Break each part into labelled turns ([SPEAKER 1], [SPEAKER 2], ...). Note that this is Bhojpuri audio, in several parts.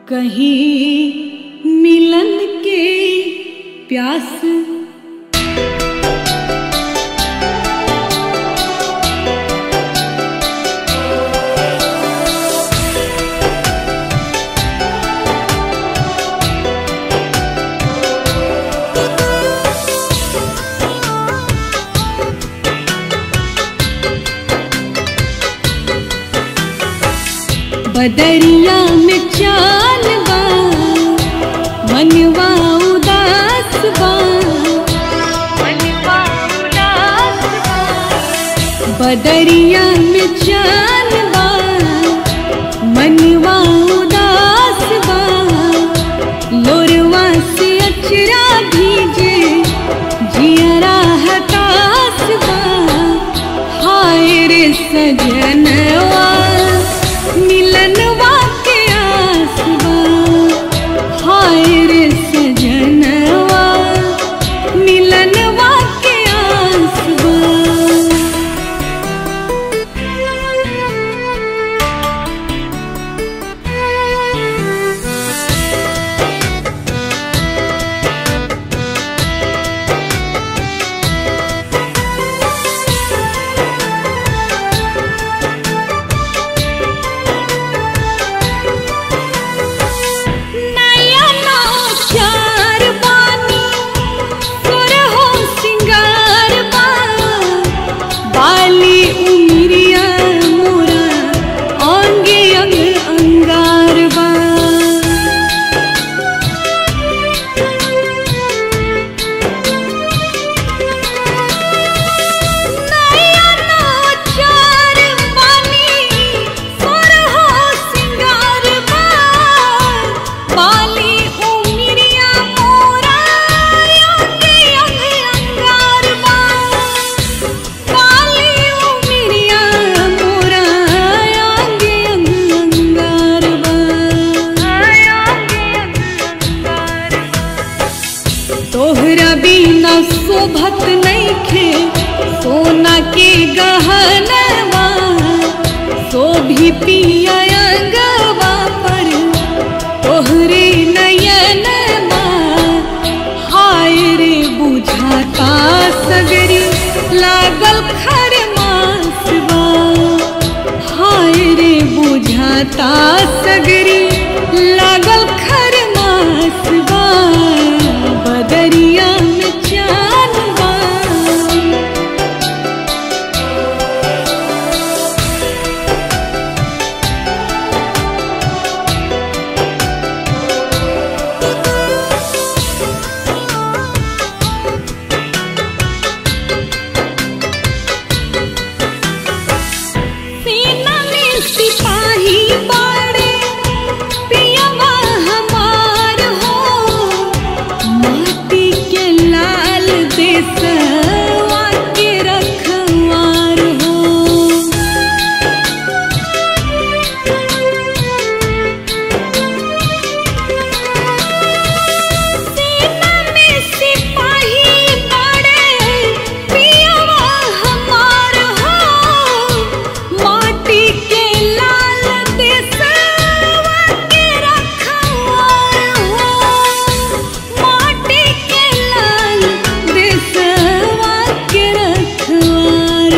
[SPEAKER 1] कहीं मिलन के प्यास बदरिया में चाल बा मनवा उदास बा मनवा उदास बा बदरिया में चाल बा मनवा उदास बा लोरवा से अचरा भीजे जियरा हताश बा हाय रे सजनवा मिलनवा के आसवा हाय रे सजनवा मिलनवा के आसवा नया नौचार बानी सुरहो सिंगार बा बाली उमरिया मोरा अंगे अंग अंगार बा नया नौचार बानी सुरहो सिंगार बा बाली उमरिया मोरा अंगे अंग अंगार बा बाली उमरिया मोरा अंगे अंग अंगार बा तोहरा बिना शोभत नइखे सोना के गहनवा शोभी पिया अंगवा पर तोहरे नयनवा हाय रे बुझाता सगरी लागल खर मासवा हाय रे बुझाता सगरी लागल खर मासवा बदरिया में चानवा सेना में सिपाही बाड़े पियवा हमार हो माटी के लाल देसवा के रखवार हो सेना में सिपाही बाड़े पियवा हमार हो माटी के लाल देसवा के रखवार हो माटी के लाल देसवा के रखवार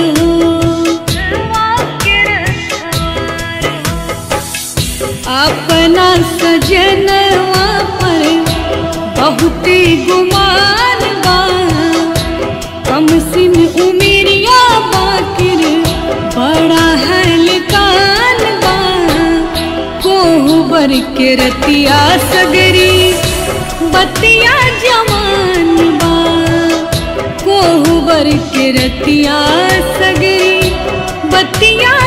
[SPEAKER 1] हो अपना सजनवा पर बहुते गुमान बा कम सिन उमेरिया बाकिर बड़ा हलकान बा कोहबर के रतिया सगरी बतिया जवान बा कोहबर के रतिया सगरी बतिया